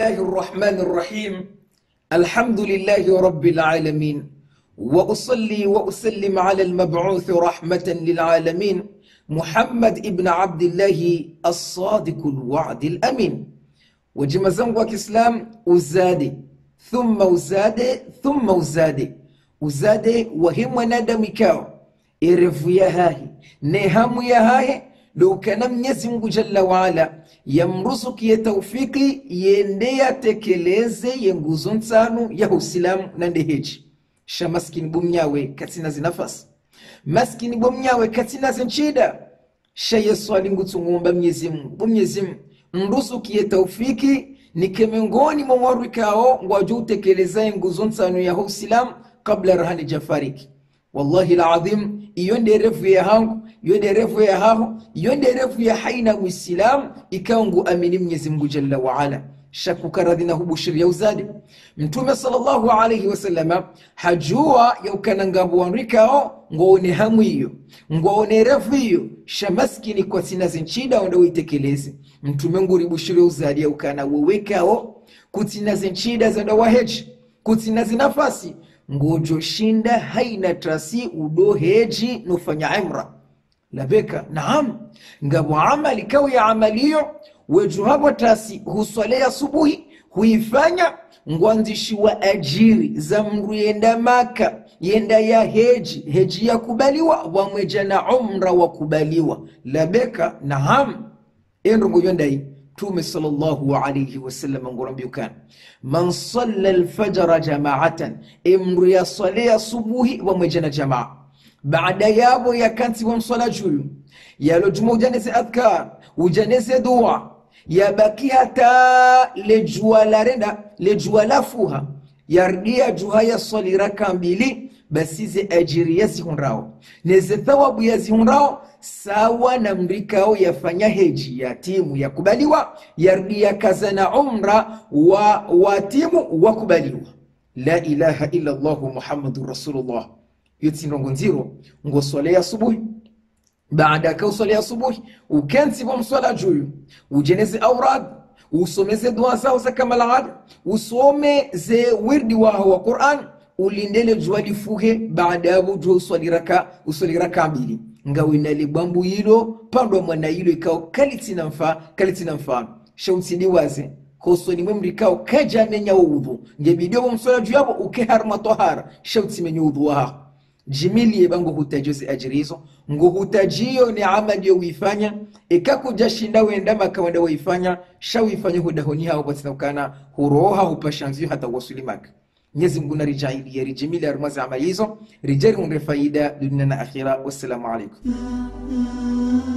الله الرحمن الرحيم الحمد لله رب العالمين وأصلي وأسلم على المبعوث رحمة للعالمين محمد ابن عبد الله الصادق الوعد الأمين وجما زنgu wa Kiislam uzade thumma uzade thumma uzade uzade wahi mwanadamu ikao erevu ya hahi ne hamu ya hahe dokana mnyezi mungu jalla waala yamruzukiye taufiki yende yatekeleze ye nguzo nsanu ya usilamu na ndeheji sha maskini bomnyawe katina zinafasi maskini bomnyawe katina zinchida sha yesu alingutungumba mnyezi mungu bomnyezi mungu mruzukiye taufiki nike miongoni mwa mwarikao ngwaju utekelezaye nguzo nsanu ya usilamu kabla rahani jafariki wallahi ladhim iyo nderevu ya hangu iyo nderevu ya haho iyo nderevu ya haina uislamu ikawa ngu amini mwenyezi mungu jalla waala shakukaradhi na hubushiria uzade mtume sallallahu alaihi wasallama hajua yaukanangambo wanrikao ngoone hamu iyo ngoone revu iyo shamaskini kwa sina zinchida onda uitekeleze mtume nguribushiria uzade yaukana wewekao kutina zinchida zanda waheji kutina zinafasi ngojoshinda haina trasi udoheji nofanya imra labeka naam ngabo amali kawi ya amaliyo wejuhabo tasi huswalea subuhi huifanya ngwanzishi wa ajiri za mru yenda maka yenda ya heji heji ya kubaliwa wamweja na umra wa kubaliwa labeka naam endo ngoyondai tume sallallahu alayhi wasallam ngorambiukana man salla alfajra jamaatan imru ya salea subuhi wamweja na jamaa baada yabo yakansi wamswala juyu yalojuma ujanese adhkar ujanese dua yabaki hata lejua larenda lejua lafuha yardia juha ya swali raka mbili basi ze ajiri yazihunrao neze thawabu yazihunrao sawa na mrikao yafanya heji ya timu yakubaliwa yardia kaza na umra wa, wa timu wakubaliwa la ilaha illa llahu muhammadun rasulullah yotsinrongo nziro ngo swala ya asubuhi baada ka uswala ya asubuhi ukensivo mswala juyu ujeneze aurad usomeze dua zao za kamalada usome ze wirdi waho wa quran ulindele jua lifuhe baada yavo jua uswali raka uswali raka mbili ngawinali bwambu yilo pandwa mwana yilo ikao kalitina mfa kalitina mfano shautsidi waze kosoni mwe mrikao kaja menya udhu ngebidio bo mswala juu yabo ukeharma tohara shauti menya udhu waho jimilie bango hutajozi ajirizo ngo hutajiyo ni amali yo wifanya ikakuja shinda wenda makawenda waifanya shawifanya hudahoni hao batinakana huroha hupashanzio hata wasuli maka Mwenyezi Mungu narijailie rijimilie arumazi amali hizo rijari unre faida dunia na akhira wassalamu alaikum